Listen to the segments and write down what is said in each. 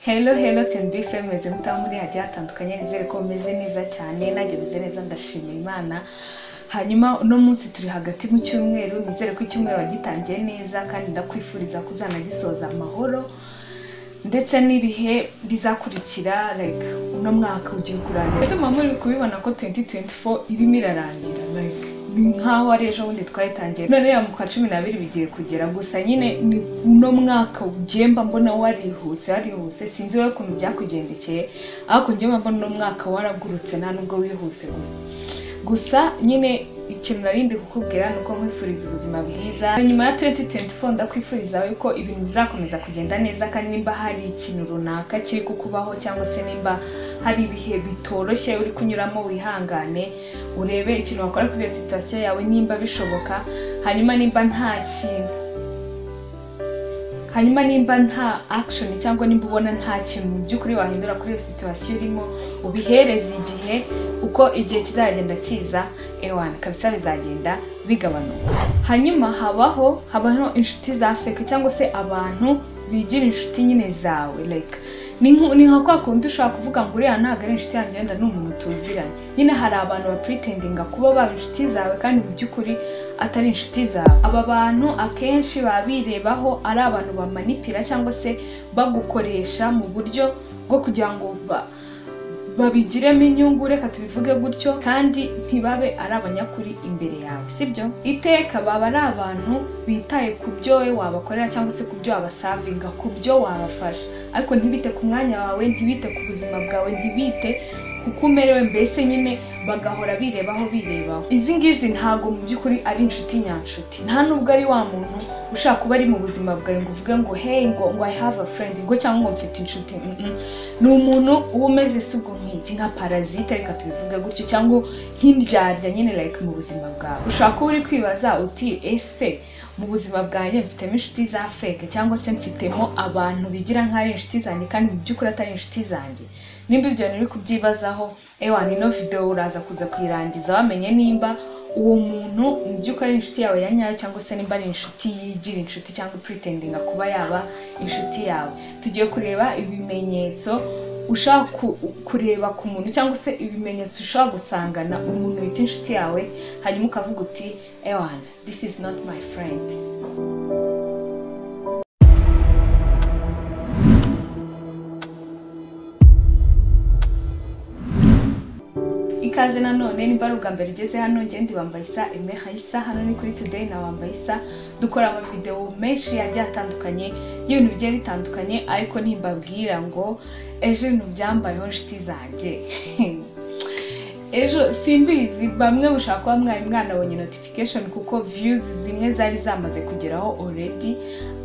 Hello Hello TNB FM meze mutaho muri hagiye hatandukanye nizere ko mumeze neza cyane nanjye meze neza ndashimira Imana hanyuma uno munsi turi hagati mu cyumweru nizere ko icyumweru wagitangiye neza kandi ndakwifuriza ko uzanagisoza amahoro ndetse n'ibihe bizakurikira like uno mwaka ugiye kurangira ese mama uri kubibona ko 2024 irimo irarangira like ni nkaho ari ejo bundi twayitangiye none ya mu kwa cumi n'abiri bigiye kugera gusa nyine ni uno mwaka ugiye mba mbona warihuse warihuse sinzi wowe ukuntu byakugendekeye ariko njyewe mba mbona uno mwaka waragurutse nta nubwo wihuse gusa gusa nyine ikintu narindi kukubwira ni uko nkwifuriza ubuzima bwiza nyuma ya 2024 ndakwifuriza yuko ibintu bizakomeza kugenda neza kandi nimba hari ikintu runaka kiri kukubaho cyangwa se nimba hari ibihe bitoroshye uri kunyuramo wihangane urebe ikintu wakora kuri iyo situwasiyo yawe nimba bishoboka hanyuma nimba nta kintu hanyuma nimba nta action cyangwa nimba ubona nta kintu mu by'ukuri wahindura kuri iyo situwasiyo urimo ubihereze igihe uko igihe kizagenda kiza ewana kabisa bizagenda bigabanuka hanyuma habaho habaho inshuti za feke cyangwa se abantu bigira inshuti nyine zawe like ni nko- ni nka kwa kundi ushobora kuvuga ngo uriya ntabwo ari inshuti yanjye wenda ni umuntu tuziranye nyine hari abantu bapuritinga kuba baba inshuti zawe kandi mu by'ukuri atari inshuti zawe aba bantu akenshi baba birebaho ari abantu bamanipira cyangwa se bagukoresha mu buryo bwo kugira ngo ba babigiremo inyungu reka tubivuge gutyo kandi ntibabe ari abanyakuri imbere yawe sibyo iteka baba ari abantu bitaye ku byo wowe wabakorera cyangwa se ku byo wabasavinga ku byo wabafasha ariko ntibite ku mwanya wawe ntibite ku buzima bwawe ntibite kuko umerewe mbese nyine bagahora birebaho birebaho izi ngizi ntabwo mu by'ukuri ari inshuti nyanshuti nta nubwo ari wa muntu ushaka kuba ari mu buzima bwawe ngo uvuge ngo hey ngo ngo i have a friend ngo cyangwa ngo mfite inshuti mm, mm. ni umuntu uba umeze si ubwo nk'iki nka parazite reka tubivuge gutyo cyangwa nk'indyarya nyine like mu buzima bwawe ushobora kuba uri kwibaza uti ese mu buzima bwanjye mfitemo inshuti za feke cyangwa se mfitemo abantu bigira nk'aho ari inshuti zanjye kandi mu by'ukuri atari inshuti zanjye nimba ibyo bintu uri kubyibazaho ewa ino videwo uraza kuza kuyirangiza wamenye nimba uwo muntu mu by'ukuri ari inshuti yawe ya nyayo cyangwa se nimba ari inshuti yigira inshuti cyangwa ipuritinga kuba yaba inshuti yawe tugiye kureba ibimenyetso ushaka ku- kureba ku muntu cyangwa se ibimenyetso ushobora gusangana umuntu wita inshuti yawe hanyuma ukavuga uti ewana this is not my friend ikaze nanone nimba ari ubwa mbere ugeze hano ngende bambaye isa eme hayisa hano ni kuri today na bambaye isa dukora amavidewo menshi yagiye atandukanye y'ibintu bigiye bitandukanye ariko nimbabwira ngo ejo ibintu byambayeho inshuti zanjye ejo simbizi bamwe mushobora kuba mwari mwanabonye notification kuko views zimwe zari zamaze kugeraho already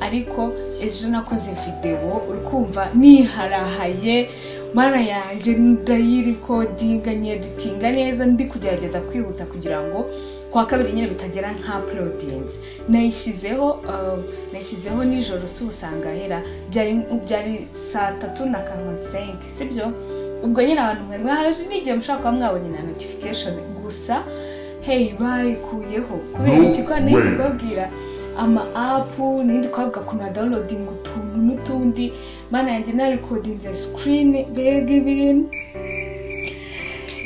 ariko ejo nakoze videwo uri kumva niharahaye mana yanjye ndayirikodinga nyeditinga neza ndi kugerageza kwihuta kugira ngo kwa kabiri nyine bitagera nka uploadinze nayishyizeho uh, nayishyizeho nijoro si usanga ahera byari byari saa tatu na karongi senke sibyo ubwo nyine abantu mwari mwahaje n'igihe mushobora kuba mwabonye na notification gusa hey bayikuyeho kubera No iki ko nindi way. kubabwira ama apu nindi kubavuga ku ma downloading utuntu n'utundi mana yanjye na recordinze screen mbega ibintu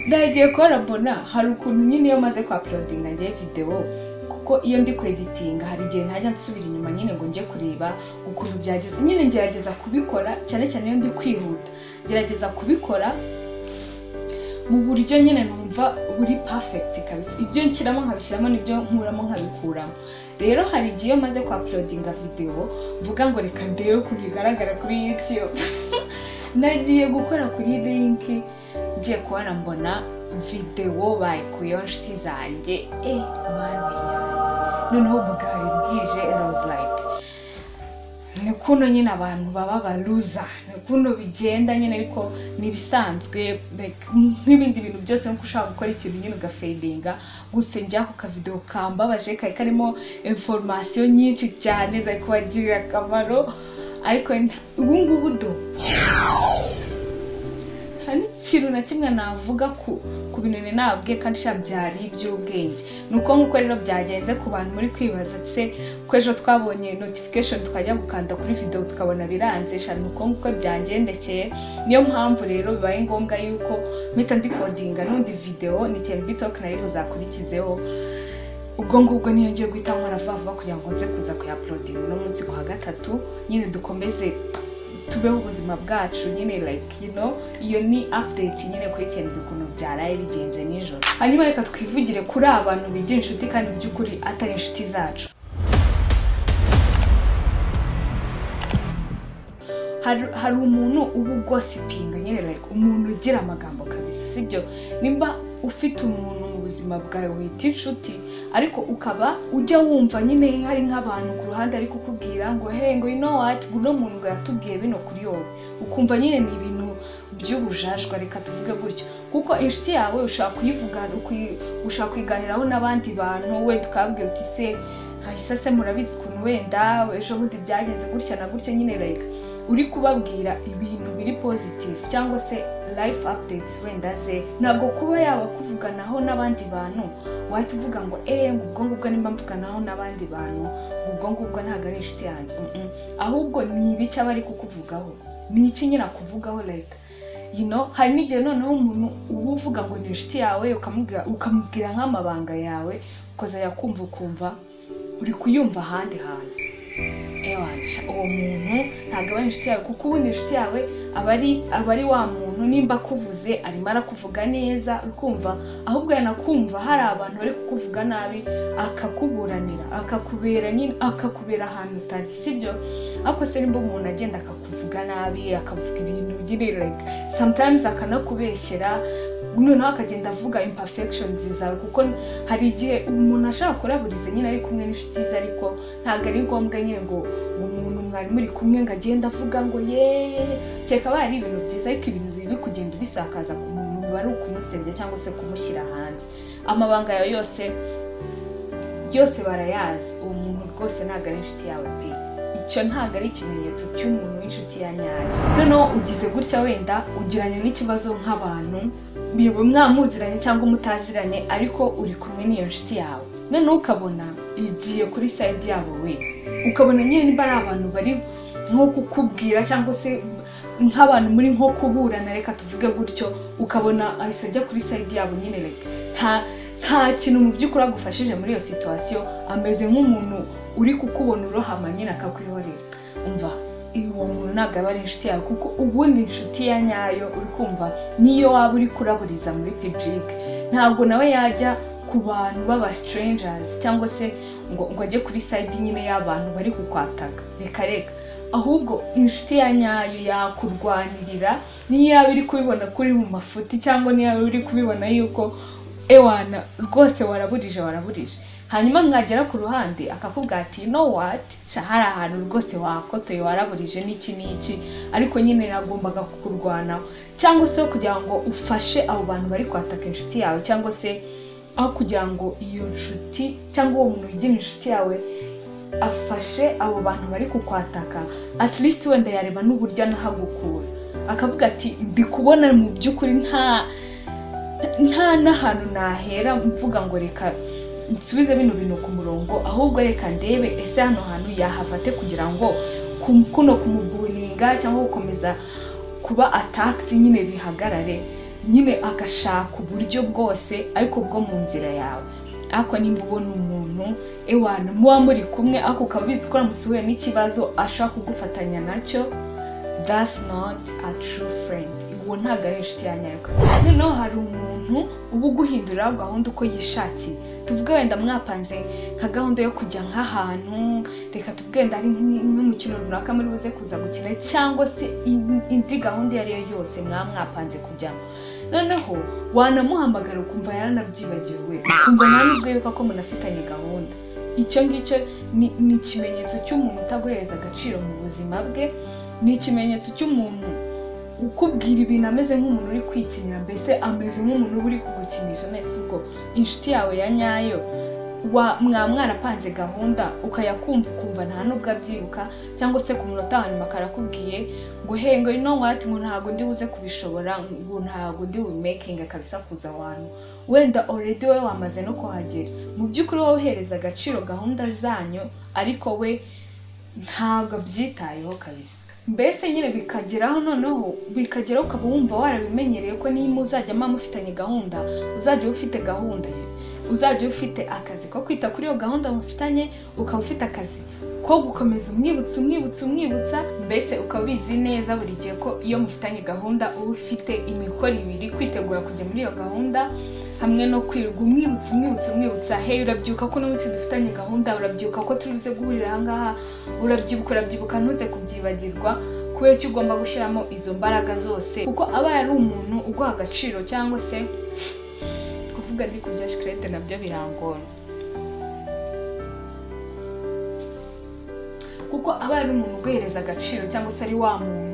nagiye kubona mbona hari ukuntu nyine iyo maze kwa porodinga ngiye videwo kuko iyo ndi kweditinga hari igihe ntajya nsubira inyuma nyine ngo njye kureba ukuntu byageze nyine ngerageza kubikora cyane cyane iyo ndi kwihuta ngerageza kubikora mu buryo nyine numva buri perfect kabisa ibyo nshyiramo nkabishyiramo n'ibyo nkuramo nkabikuramo rero hari igihe iyo maze kwa porodinga videwo mvuga ngo reka ndebe ukuntu bigaragara kuri youtube nagiye gukora kuri linki ngiye kubona mbona videwo bayikuyeho inshuti zanjye e mwana yanjye noneho bwari bwije roze like ni kuno nyine abantu baba baruza ni kuno bigenda nyine ariko ni ibisanzwe like, nk'ibindi bintu byose nk'uko ushobora gukora ikintu nyine ugafedinga gusa njya ku kavidewo kambabaje kari karimo informasiyo nyinshi cyane zari kubagirira akamaro ariko nta- ubu ngubu do nta n'iki- kintu na kimwe navuga ku ku bintu ninabwe kandi sha byari iby'ubwenge ni uko nk'uko rero byagenze ku bantu muri kwibaza se ko ejo twabonye notification twajya gukanda kuri video tukabona biranze sha ni uko nguko byangendekeye niyo mpamvu rero bibaye ngombwa yuko mpita ndikodinga n'undi video ni TNB Talk nayo buzakurikizeho ubwo ngubwo niyo ngiye guhita nkora vuba vuba kugira ngo nze kuza kuyaporodinga uno munsi ku wa gatatu nyine dukomeze tubeho ubuzima bwacu nyine like you know iyo ni update nyine kuri TNB ukuntu byaraye bigenze nijoro hanyuma reka twivugire kuri abantu bigira inshuti kandi by'ukuri atari inshuti zacu hari hari umuntu uba ugosipinga nyine like umuntu ugira amagambo kabisa sibyo nimba ufite umuntu mu buzima bwawe wita inshuti ariko ukaba ujya wumva nyine hari nk'abantu ku ruhande ari kukubwira ngo hey ngo you know what uno muntu ngo yatubwiye bino kuri wowe ukumva nyine ni ibintu by'ubujajwa reka tuvuge gutya kuko inshuti yawe ushobora kuyivuga ukuyi- ushobora kuyiganiraho n'abandi bantu wenda ukababwira uti se hahise se murabizi ukuntu wenda ejo bundi byagenze gutya na gutya nyine reka uri kubabwira ibintu biri positive cyangwa se life updates wenda ze ntabwo kuba yaba kuvuganaho n'abandi bantu wahita uvuga ngo eee ngo ubwo ngubwo nimba mvuganaho n'abandi bantu ngo ubwo ngubwo ntabwo ari inshuti yanjye Mm-mm. ahubwo ni ibice aba ari kukuvugaho ni iki nyine akuvugaho like you know hari n'igihe noneho umuntu uba uvuga ngo ni inshuti yawe ukamubwira ukamubwira nk'amabanga yawe ukazajya kumva ukumva uri kuyumva ahandi hantu ewanisha uwo muntu ntabwo aba ari inshuti yawe kuko ubundi inshuti yawe aba ari aba ari wa muntu nimba akuvuze arimo arakuvuga neza ukumva ahubwo yanakumva hari abantu bari kukuvuga nabi akakuburanira akakubera nyine akakubera ahantu utari sibyo ariko se nimba umuntu agenda akakuvuga nabi akavuga ibintu nyine like sometimes akanakubeshyera noneho akagenda avuga imperfections zawe kuko hari igihe umuntu ashobora kuraburiza nyine ari kumwe n'inshuti ze ariko ntabwo ari ngombwa nyine ngo umuntu mwari muri kumwe ngo agende avuga ngo yeee kereka aba ari ibintu byiza ariko ibintu bibi kugenda ubisakaza ku muntu biba ari ukumusebya cyangwa se kumushyira hanze amabanga yawe yose yose barayazi uwo muntu rwose ntabwo ari inshuti yawe pe icyo ntabwo ari ikimenyetso cy'umuntu w'inshuti ya nyayo noneho ugize gutya wenda ugiranye n'ikibazo nk'abantu biba mwamuziranye cyangwa mutaziranye ariko uri kumwe n'iyo nshuti yawe noneho ukabona igiye kuri sayidi yabo we ukabona nyine niba ari abantu bari nko kukubwira cyangwa se nk'abantu muri nko kuburana reka tuvuge gutyo ukabona ahise ajya kuri sayidi yabo nyine reka nta nta kintu mu by'ukuri agufashije muri iyo situwasiyo ameze nk'umuntu uri kukubona urohama nyine akakwihorera umva uwo muntu ntabwo aba ari inshuti yawe kuko ubundi inshuti ya nyayo uri kumva niyo waba uri kuraburiza muri pibulike ntabwo nawe yajya ku bantu b'aba strangers cyangwa se ngo ngo ajye kuri side nyine y'abantu bari kukwataga reka reka ahubwo inshuti ya nyayo yakurwanirira niyo yaba iri kubibona kuri mu mafuti cyangwa niyo yaba iri kubibona yuko ewana rwose waraburije waraburije hanyuma mwagera ku ruhande akakubwira ati no what sha hari ahantu rwose wakotoye waraburije n'iki n'iki ariko nyine yagombaga kukurwanaho cyangwa se kugira ngo ufashe abo bantu bari kwataka inshuti yawe cyangwa se aho kugira ngo iyo nshuti cyangwa uwo muntu wigira inshuti yawe afashe abo bantu bari kukwataka at least wenda yareba n'uburyo anahagukura akavuga ati ndikubona mu by'ukuri nta nta n'ahantu nahera mvuga ngo reka nsubize bino bintu ku murongo ahubwo reka ndebe ese hano hantu yahafate kugira ngo ku- kuno kumuburinga cyangwa gukomeza kuba atakiti nyine bihagarare nyine agashaka uburyo bwose ariko bwo mu nzira yawe ariko nimba ubona umuntu ewana muba muri kumwe ariko ukaba ubizi ko aramusuhuye n'ikibazo ashaka kugufatanya nacyo that's not a true friend uwo ntabwo ari inshuti ya nyayo kabisa noneho hari umuntu uba uguhinduriraho gahunda uko yishakiye tuvuge wenda mwapanze nka gahunda yo kujya nk'ahantu reka tuvuge wenda ari nk'i- nk'umukino runaka muri buze kuza gukina cyangwa se in- indi gahunda iyo ari yo yose mwaba mwapanze kujyamo noneho wanamuhamagara ukumva yaranabyibagiwe ukumva nawe nubwo yuko ko munafitanye gahunda icyo ngicyo ni ni ikimenyetso cy'umuntu utaguhereza agaciro mu buzima bwe ni ikimenyetso cy'umuntu ukubwira ibintu ameze nk'umuntu uri kwikinira mbese ameze nk'umuntu uba uri kugukinisha neza ubwo inshuti yawe ya nyayo wa mwa mwarapanze gahunda ukayakumva ukumva nta nubwo abyibuka cyangwa se ku munota wa nyuma karakubwiye ngo hengo ino wati ngo ntabwo ndi buze kubishobora ngo ntabwo ndi bumekinga kabisa kuza ahantu wenda already we wamaze no kuhagera mu by'ukuri wowe uhereza agaciro gahunda zanyu ariko we ntabwo abyitayeho kabisa mbese nyine bikageraho noneho bikageraho ukaba wumva warabimenyereye ko niba muzajya muba mufitanye gahunda uzajya uba ufite gahunda ye uzajya uba ufite akazi ko kwita kuri iyo gahunda mufitanye ukaba ufite akazi ko gukomeza umwibutsa umwibutsa umwibutsa mbese ukaba ubizi neza buri gihe ko iyo mufitanye gahunda uba ufite imikoro ibiri kwitegura kujya muri iyo gahunda hamwe no kwirirwa umwibutsa umwibutsa umwibutsa hey urabyibuka ko uno munsi dufitanye gahunda urabyibuka ko turi buze guhurira aha ngaha urabyibuka urabyibuka ntuze kubyibagirwa kubera ko ugomba gushyiramo izo mbaraga zose kuko aba yari umuntu uguha agaciro cyangwa se kuvuga ndi kurya shikarete nabyo birangora kuko aba ari umuntu uguhereza agaciro cyangwa se ari wa muntu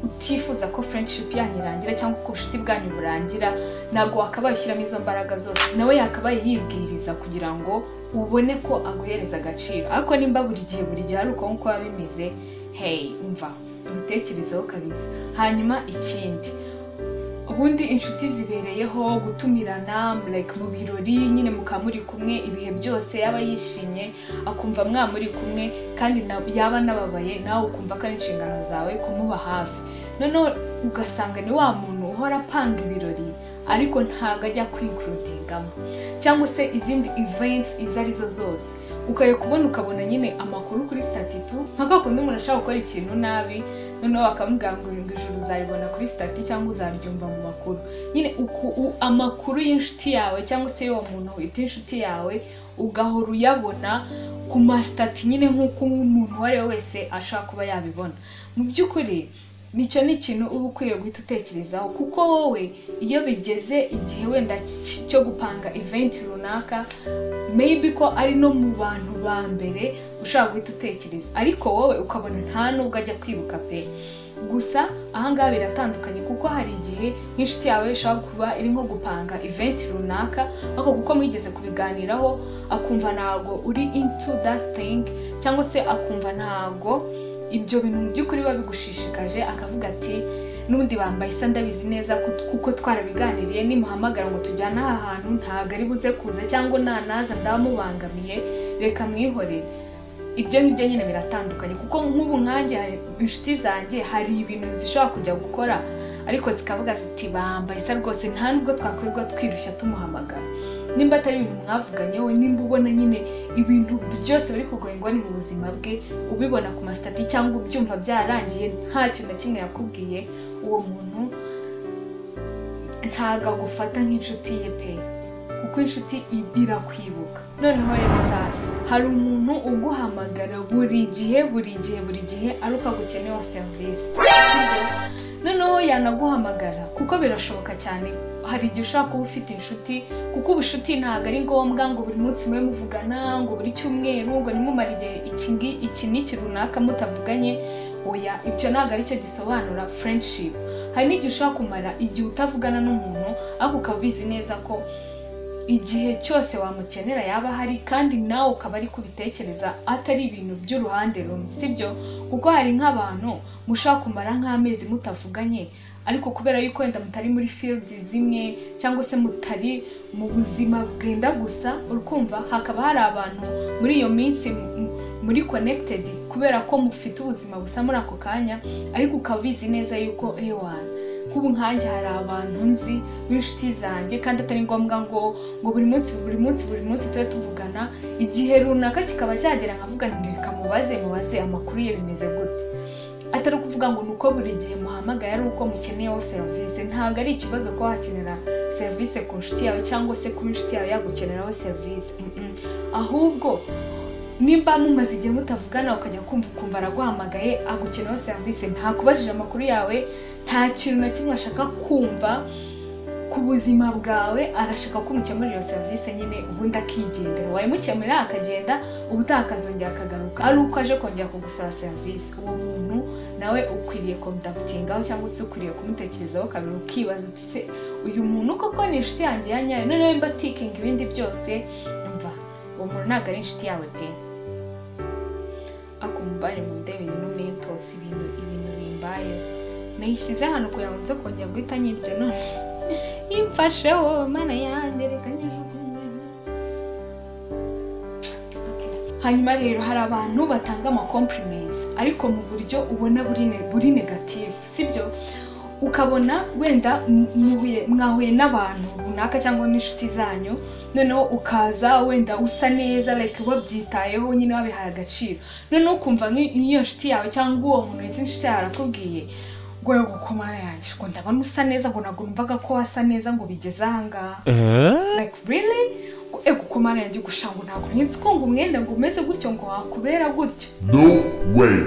utifuza ko friendship yanyu irangira cyangwa ko ubucuti bwanyu burangira ntabwo wakabaye ushyiramo izo mbaraga zose nawe yakabaye yibwiriza kugira ngo ubone ko aguhereza agaciro ariko nimba buri gihe buri gihe ari uko nk'uko biba bimeze hey umva ubitekerezeho kabisa hanyuma ikindi ubundi inshuti zibereyeho gutumirana like mu birori nyine mukaba muri kumwe ibihe byose yaba yishimye akumva mwa muri kumwe kandi yaba anababaye nawe ukumva ko ari inshingano zawe kumuba hafi noneho ugasanga ni wa muntu uhora apanga ibirori ariko ntabwo ajya kwinkurudingamo cyangwa se izindi events izo arizo zose ukajya kubona ukabona nyine amakuru kuri sitatitu nka kwa kundi umuntu ashaka gukora ikintu nabi noneho bakamubwira ngo ijoro uzaribona kuri sitati cyangwa uzaryumva mu makuru nyine amakuru y'inshuti yawe cyangwa se y'uwo muntu wita inshuti yawe ugahora uyabona ku masitati nyine nk'uko umuntu uwo ari we wese ashobora kuba yabibona mu by'ukuri nicyo ni ikintu uba ukwiriye guhita utekerezaho kuko wowe iyo bigeze igihe wenda cyo gupanga eventi runaka maybe ko ari no mu bantu ba mbere ushobora guhita utekereza ariko wowe ukabona nta nubwo ajya kwibuka pe gusa ahangaha biratandukanye kuko hari igihe nk'inshuti yawe ishobora kuba iri nko gupanga eventi runaka ariko kuko mwigeze kubiganiraho akumva ntabwo uri into that thing cyangwa se akumva ntabwo ibyo bintu mu by'ukuri biba bigushishikaje akavuga ati n'ubundi bambaye isa ndabizi neza kuko twarabiganiriye nimuhamagara ngo tujyane aha hantu ntabwo ari buze kuza cyangwa nanaza ndamubangamiye reka mwihorere ibyo ngibyo nyine biratandukanye kuko nk'ubu nkanjye hari inshuti zanjye hari ibintu zishobora kujya gukora ariko zikavuga ziti bambaye isa rwose nta nubwo twakorwa twirushya tumuhamagara nimba atari ibintu mwavuganyeho nimba ubona nyine ibintu byose biri kugoyingwa ni mu buzima bwe ubibona ku masitati cyangwa ubyumva byarangiye nta kintu na kimwe yakubwiye uwo muntu ntago agufata nk'inshuti ye pe kuko inshuti irakwibuka noneho rero sasa hari umuntu uguhamagara buri gihe buri gihe buri gihe ari uko agukeneyeho serivisi noneho yanaguhamagara kuko birashoboka cyane hari igihe ushobora kuba ufite inshuti kuko ubucuti ntabwo ari ngombwa ngo buri munsi mube muvugana ngo buri cyumweru ngo nimumare igihe iki n'iki runaka mutavuganye oya ibyo ntabwo aricyo gisobanura friendship hari n'igihe ushobora kumara igihe utavugana n'umuntu ariko ukaba ubizi neza ko igihe cyose wamukenera yaba ahari kandi nawe ukaba ari kubitekereza atari ibintu by'uruhande rumwe sibyo kuko hari nk'abantu mushobora kumara nk'amezi mutavuganye ariko kubera yuko wenda mutari muri fields zimwe cyangwa se mutari mu buzima bwenda gusa urukumva hakaba hari abantu muri iyo minsi muri connected kubera ko mufite ubuzima busa muri ako kanya ariko ukaba ubizi neza yuko ewana kubu nkanjye hari abantu nzi b'inshuti zanjye kandi atari ngombwa ngo ngo buri munsi buri munsi buri munsi tube tuvugana igihe runaka kikaba cyagera nkavuga reka mubaze mubaze amakuru ye bimeze gute atari ukuvuga ngo ni uko buri gihe muhamagaye ari uko mukeneyeho serivisi ntabwo ari ikibazo ko wakenera serivisi ku nshuti yawe cyangwa se kuba inshuti yawe yagukeneraho serivisi ahubwo nimba mumaze igihe mutavugana ukajya kumva ukumva araguhamagaye agukeneyeho serivisi ntakubajije amakuru yawe nta kintu na kimwe ashaka kumva ku buzima bwawe arashaka ko umukemurira iyo serivisi nyine ubundi akigendera wayimukemurira akagenda ubutaha akazongera akagaruka ari uko aje kongera kugusaba serivisi uwo muntu nawe ukwiriye kondakitingaho cyangwa se ukwiriye kumutekerezaho kabiri ukibaza uti se uyu muntu koko ni inshuti yanjye ya nyayo noneho mba tikinga ibindi byose mva uwo umuntu ntabwo ari inshuti yawe pe akumbare mu ndebere no mentos ibintu ibintu bimbaye nayishyize hano kugira ngo nze kongera guhita nyirya none imfashe wowe mana yanjye reka nyijugunye Okay. hanyuma rero hari abantu batanga amacompliments ariko mu buryo ubona buri ne- buri negative sibyo ukabona wenda mu- muhuye- mwahuye n'abantu runaka cyangwa n'inshuti zanyu noneho ukaza wenda usa neza like wabyitayeho nyine wabihaye agaciro noneho ukumva nk'i- nk'iyo nshuti yawe cyangwa uwo muntu wita inshuti yawe arakubwiye ngo yego ko mara yanjye ngo ndabona usa neza ngo ntabwo numvaga ko wasa neza ngo bigeze ahangaha like really Ngo, ego ko mara yanjye gusha ngo ntabwo nkinzi ko ngo umwenda ngo umeze gutyo ngo wakubera gutyo No way.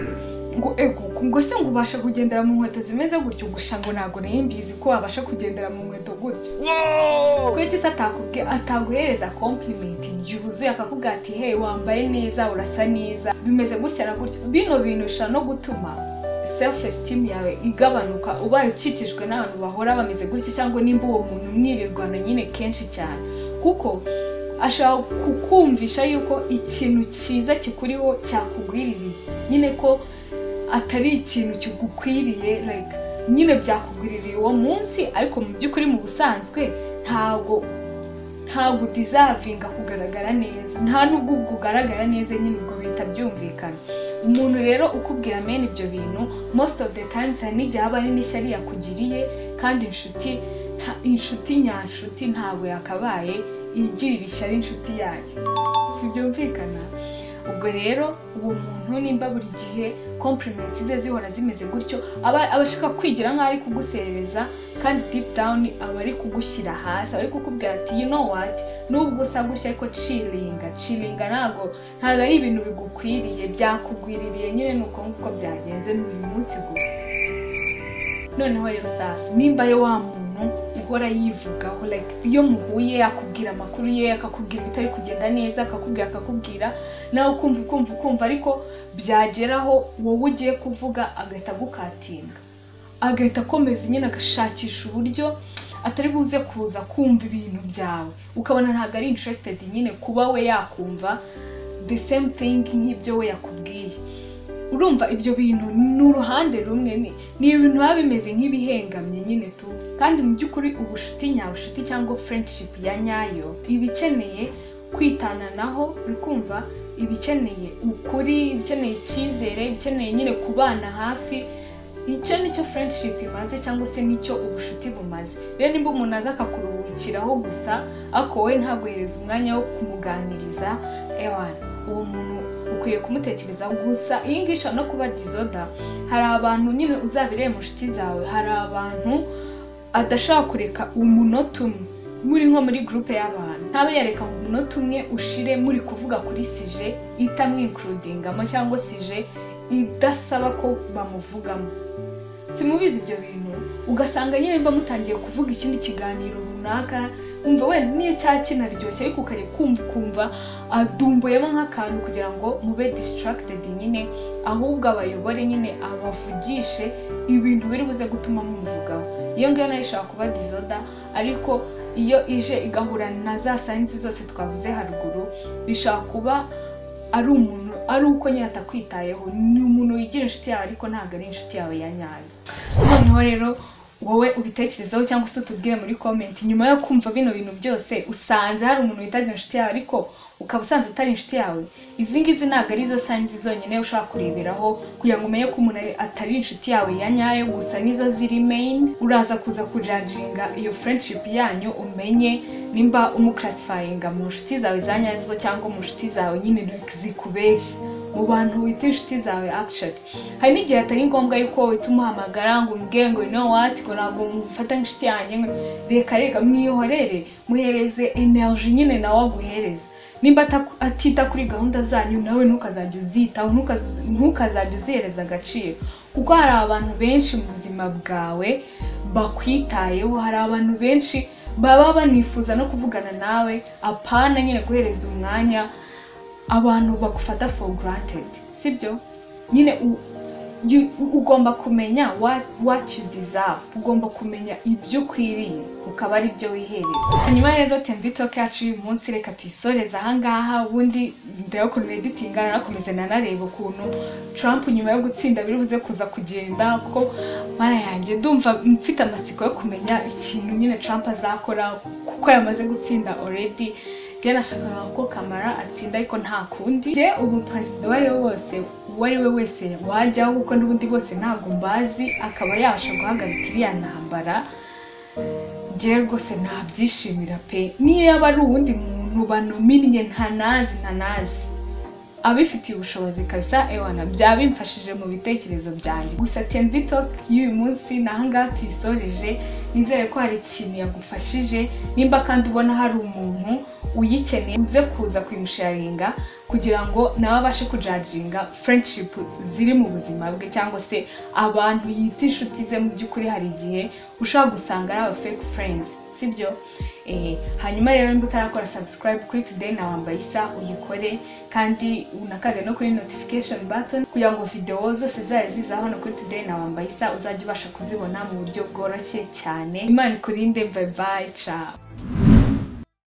ngo ego ngo se ngo ubasha kugendera mu nkweto zimeze gutyo gusha ngo ntabwo nari mbizi ko wabasha kugendera mu nkweto gutyo kuki se atakubwiye ataguhereza komplimenti yuzuye akakubwira ati hey wambaye neza urasa neza bimeze gutya na gutya bino bintu bishobora no gutuma self esteem yawe igabanuka ubaye ukikijwe n'abantu bahora bameze gutya cyangwa nimba uwo muntu mwirirwana nyine kenshi cyane kuko ashobora kukumvisha yuko ikintu cyiza kikuriho cyakugwiririye nyine ko atari ikintu kigukwiriye like nyine byakugwiririye uwo munsi ariko mu by'ukuri mu busanzwe ntago ntago udizavinga kugaragara neza nta nubwo ubwo ugaragara neza nyine ubwo bihita byumvikana umuntu rero ukubwira mene ibyo bintu most of the times hari n'igihe aba ari n'ishyari yakugiriye kandi inshuti nta- inshuti nyanshuti ntabwo yakabaye igirira ishyari inshuti yayo si byumvikana ubwo rero uwo muntu nimba buri gihe compliments ze zihora zimeze gutyo aba aba ashaka kwigira nk'aho ari kuguserereza kandi deep down aba ari kugushyira hasi aba ari kukubwira ati you know what nubwo usa gutya ariko chillinga chillinga ntabwo ntabwo ari ibintu bigukwiriye byakugwiririye nyine ni uko nguko byagenze ni uyu munsi gusa noneho rero sasa nimba ari wa muntu uhora yivugaho like iyo muhuye akubwira amakuru ye akakubwira ibitari kugenda neza akakubwira akakubwira nawe ukumva ukumva ukumva ariko byageraho wowe ugiye kuvuga agahita agukatinga agahita akomeza nyine agashakisha uburyo atari buze kuza kumva ibintu byawe ukabona ntabwo ari interested nyine kuba we yakumva the same thing nk'ibyo we yakubwiye urumva ibyo bintu ni uruhande rumwe ni ni ibintu biba bimeze nk'ibihengamye nyine tu kandi mu by'ukuri ubucuti nyabucuti cyangwa friendship ya nyayo iba ikeneye kwitananaho uri kumva iba ikeneye ukuri iba ikeneye icyizere iba ikeneye nyine kubana hafi icyo nicyo friendship imaze cyangwa se nicyo ubucuti bumaze rero nimba umuntu aza akakuruhukiraho gusa ariko wowe ntaguhereze umwanya wo kumuganiriza ewana uwo muntu ukwiye kumutekerezaho gusa iyi ngiyi ishobora no kuba dizoda hari abantu nyine uzabireye mu nshuti zawe hari abantu adashobora kureka umunota umwe muri nko muri gurupe y'abantu ntabe yareka ngo umunota umwe ushire muri kuvuga kuri sije itamwinkurudingamo cyangwa sije idasaba ko bamuvugamo simubizi ibyo bintu ugasanga nyine mba mutangiye kuvuga ikindi kiganiro runaka wumva wenda niyo cya kinaryoshye ariko ukajya kumva ukumva adumboyemo nk'akantu kugira ngo mube distracted nyine ahubwo abayobore nyine abavugishe ibintu biri buze gutuma mumuvugaho iyo ngiyo nayo ishobora kuba dizoda ariko iyo ije igahura na za sayinsi zose twavuze haruguru bishobora kuba ari umuntu ari uko nyine atakwitayeho ni umuntu wigira inshuti yawe ariko ntabwo ari inshuti yawe ya nyayo noneho rero wowe ubitekerezeho cyangwa se utubwire muri komenti nyuma yo kumva bino bintu byose usanze hari umuntu witaga inshuti yawe ariko ukaba usanze atari inshuti yawe izi ngizi ntabwo arizo sayinzi zonyine ushobora kureberaho kugira ngo umenye ko umuntu ari- atari inshuti yawe ya nyayo gusa nizo ziri meyini uraza kuza kujajinga iyo furendshipu yanyu umenye nimba umukarasifayinga mu nshuti zawe za nyazo cyangwa mu nshuti zawe nyine zikubeshya mu bantu wita inshuti zawe akishoni hari n'igihe atari ngombwa yuko uhita umuhamagara ngo umubwire ngo no wati ngo ntabwo mufata nk'inshuti yanjye ngo reka reka mwihorere muhereze energy nyine nawe aguhereza nimba ataku- atita kuri gahunda zanyu nawe ntukazajya uzitaho ntukazu- ntukazajya uzihereza agaciro kuko hari abantu benshi mu buzima bwawe bakwitayeho hari abantu benshi baba banifuza no kuvugana nawe apana nyine guhereza umwanya abantu bagufata for granted sibyo nyine u- you- ugomba kumenya what, what you deserve ugomba kumenya ibyo ukwiriye ukaba ari byo wihereza hanyuma rero tenbitoke yacu y'uyu munsi reka tuyisoreze ahangaha ubundi ndeba ukuntu editinga narakomeza nanareba ukuntu trump nyuma yo gutsinda biribuze kuza kugenda kuko mara yanjye ndumva mfite amatsiko yo kumenya ikintu nyine trump azakora kuko yamaze gutsinda already njye nashakaga ko kamara atsinda ariko nta kundi njye ubu perezida uwo ari we wose uwo ari we wese wajyaho kuko n'ubundi bose ntabwo mbazi akaba yabasha guhagarika iriya ntambara njye rwose nabyishimira pe niyo yaba ari uwundi muntu banominnye ntanazi ntanazi abifitiye ubushobozi kabisa ewana byaba bimfashije mu bitekerezo byanjye gusa tenvitok y'uyu munsi ni ahangaha tuyisoreje nizere ko hari ikintu yagufashije nimba kandi ubona hari umuntu uyikeneye uze kuza kuyimusharinga kugira ngo nawe abashe kujaginga friendship ziri mu buzima bwe cyangwa se abantu yita inshuti ze mu by'ukuri hari igihe ushobora gusanga ari aba fake friends sibyo Eh, hanyuma rero niba utarakora subscribe kuri today na wambaye isa uyikore kandi unakande no kuri notification button kugira ngo videwo zose zayo ziza hano kuri today na wambaye isa uzajya ubasha kuzibona mu buryo bworoshye cyane imana ikurinde bye bye ciao